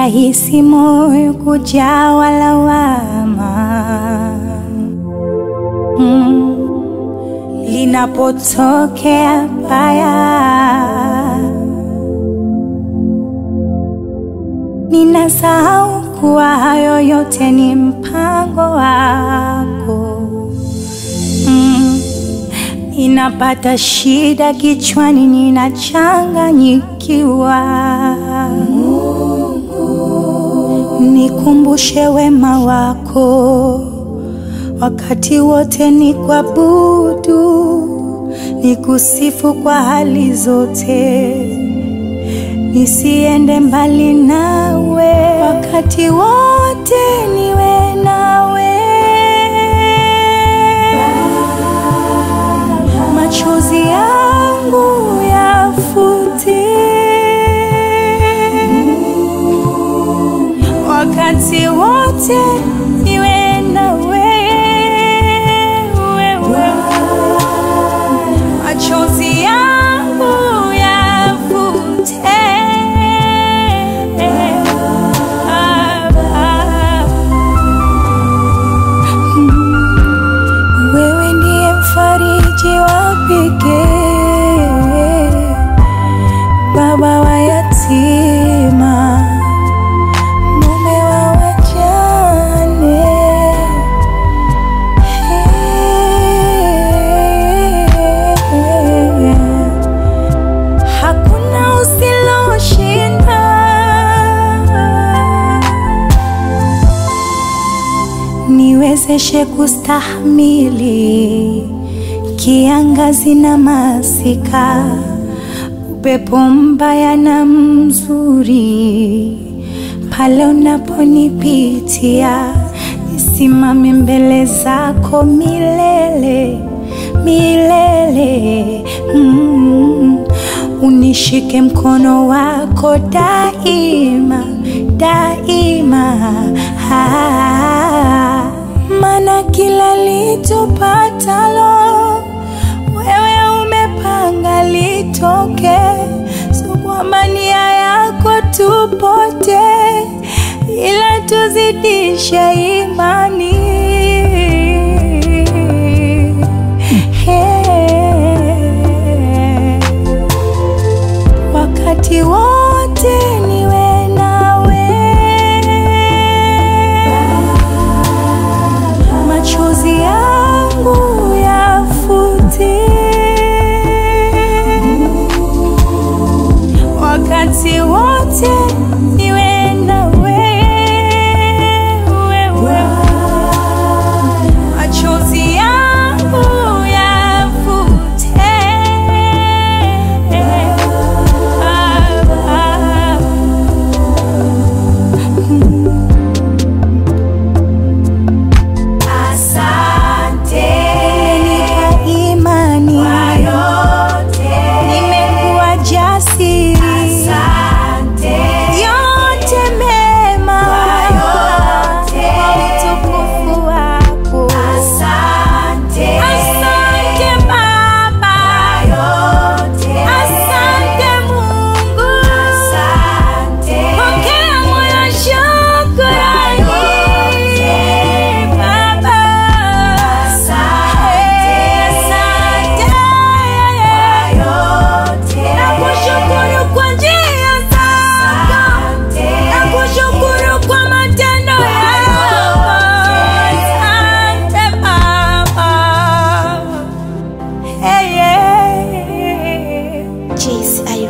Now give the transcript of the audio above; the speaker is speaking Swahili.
rahisi moyo kujawa lawama mm. linapotokea baya ninasahau kuwa hayo yote ni mpango wako mm. Ninapata shida kichwani, ninachanganyikiwa. Nikumbushe wema wako wakati wote, ni kuabudu, nikusifu kwa hali zote, nisiende mbali nawe wakati wote, niwe nawe machozi yangu yafute wakati wote niwe na wewe, machozi yangu yafute Ah, ah. Wewe ndiye mfariji wa pekee, baba wa yatima, mume wa wajane. Hakuna usiloshinda. niwezeshe kustahimili kiangazi na masika, upepo mbaya na mzuri, pale unaponipitia, nisimame mbele zako milele milele. Mm. Unishike mkono wako daima daima, ah, maana kila litupatalo wewe umepanga litoke, so kwamba nia yako tupote, ila tuzidishe imani. Hey. Wakati wote niwe nawe, machozi yangu yafute, wakati wote niwe na wewe, machozi yangu yafute. Ah, ah. Asante Umenipa imani kwa yote, nimekuwa jasiri, asante yote mema yote. kwa utukufu wako. asante Asante Baba, yote, asante Mungu, asante pokea moyo shukrani Baba, Asante. asante yote, Nakushukuru kwa njia zako, asante nakushukuru kwa matendo yako. Asante Baba. Hey, yeah. Jeez, I